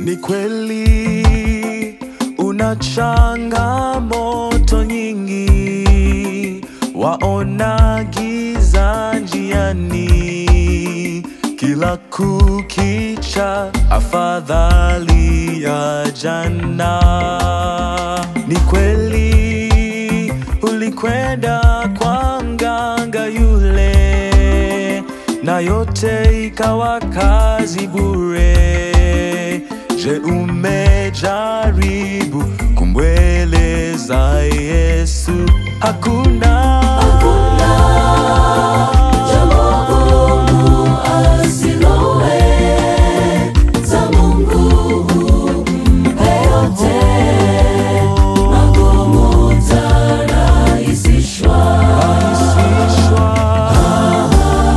Ni kweli una changamoto nyingi, waona giza njiani, kila kukicha afadhali ya jana. Ni kweli ulikwenda kwa mganga yule, na yote ikawa kazi bure. Je, umejaribu kumweleza Yesu? Hakuna, rahisishwa.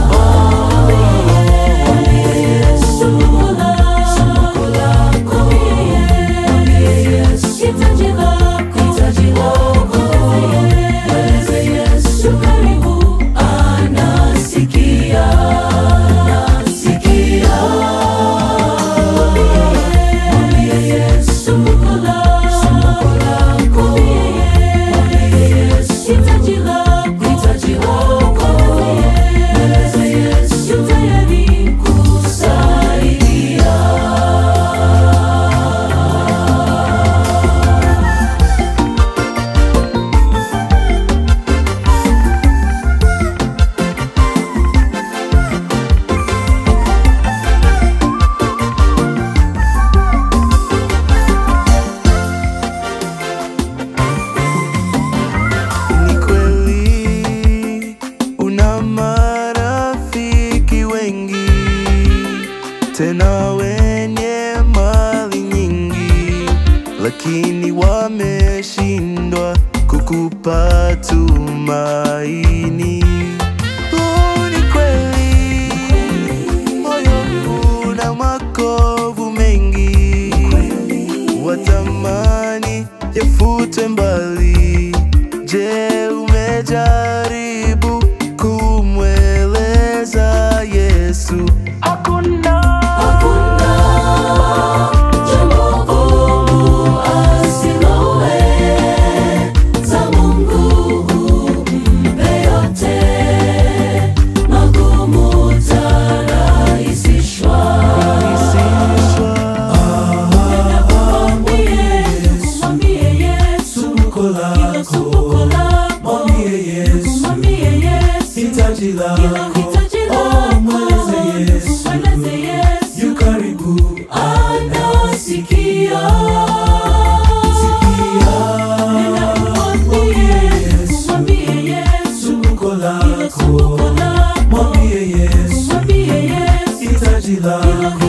Ni kweli una marafiki wengi, tena wenye mali nyingi, lakini wameshindwa kukupa tumaini. Oh, ni kweli moyo una makovu mengi, watamani yafutwe mbali. Je, umejaribu kumweleza Yesu? Hakuna, rahisishwa. Sumbuko lako, mwambie Yesu hitaji lako, oh, mweleze Yesu yu karibu, Anasikia, sikia, mwambie Yesu mwambie Yesu, sumbuko lako, sumbuko lako, mwambie Yesu mwambie Yesu, hitaji lako,